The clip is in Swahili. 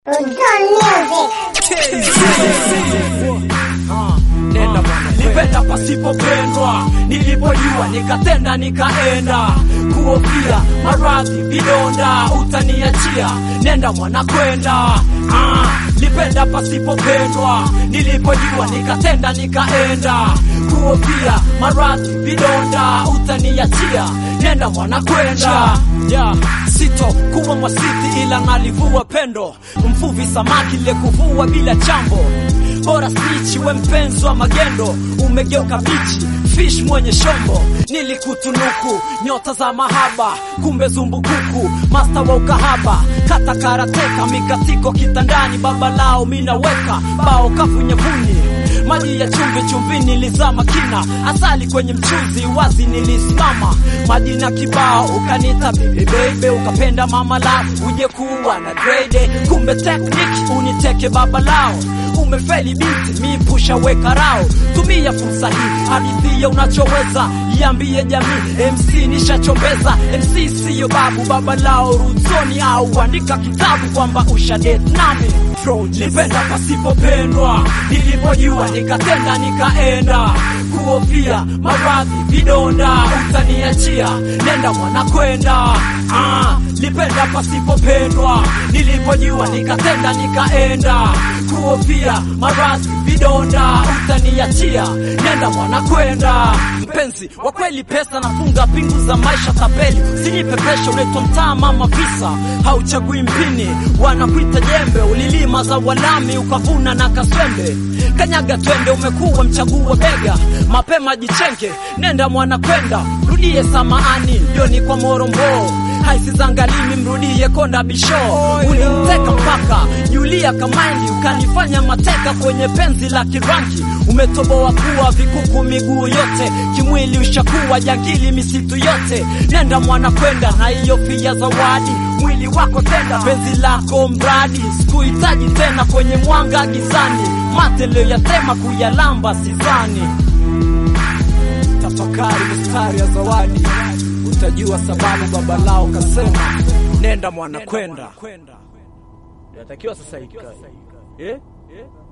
Nenda bwana, nipenda pasipopendwa, nilipojua nikatenda nikaenda, kuofia maradhi vidonda, utaniachia nenda mwana kwenda. Ah, nipenda pasipopendwa, nilipojua nikatenda nikaenda, kuofia maradhi vidonda, utaniachia nenda mwana kwenda. Yeah, sito kuwa mwasiti ila nalivua pendo, mvuvi samaki lekuvua bila chambo bora spichi we mpenzi wa magendo umegeuka bichi fish mwenye shombo nilikutunuku nyota za mahaba kumbe zumbukuku masta wa ukahaba kata karateka mikatiko kitandani baba lao minaweka bao kafunyevuni maji ya chumvi chumvi nilizama kina asali kwenye mchuzi wazi nilisimama majina kibao ukanita bibi baby ukapenda mama lao uje kuwa na grade kumbe tekniki uniteke baba lao umefeli binti mipusha weka rao tumia fursa hii hadithia unachoweza iambie jamii mc nishachombeza mc siyo babu baba lao ruzoni au andika kitabu kwamba ushadet nami nipenda pasipopendwa nilipojua nikatenda nikaenda kuofia maradhi vidonda utaniachia nenda mwana kwenda ah, nipenda pasipopendwa nilipojua nikatenda nikaenda kuofia maradhi vidonda utaniachia nenda mwana kwenda mpenzi wa kweli pesa nafunga pingu za maisha tapeli sinipe pesha unaitwa mtaa mama visa hauchagui mpini wanakuita jembe ulilima za walami ukavuna na kaswembe kanyaga twende umekuwa mchaguo bega mapema jichenge nenda mwana kwenda rudie samaani joni kwa morombo haisizangalimi mrudie konda bisho ulimteka mpaka julia kamaindi ukanifanya mateka kwenye penzi la kirangi umetoboa kuwa vikuku miguu yote kimwili ushakuwa jangili misitu yote nenda mwana kwenda na hiyo fia zawadi mwili wako tenda penzi lako mradi sikuhitaji tena kwenye mwanga gizani mate liyoyatema kuyalamba sizani tafakari mistari ya zawadi utajua sababu baba lao kasema nenda mwana kwenda natakiwa sasa ikae eh?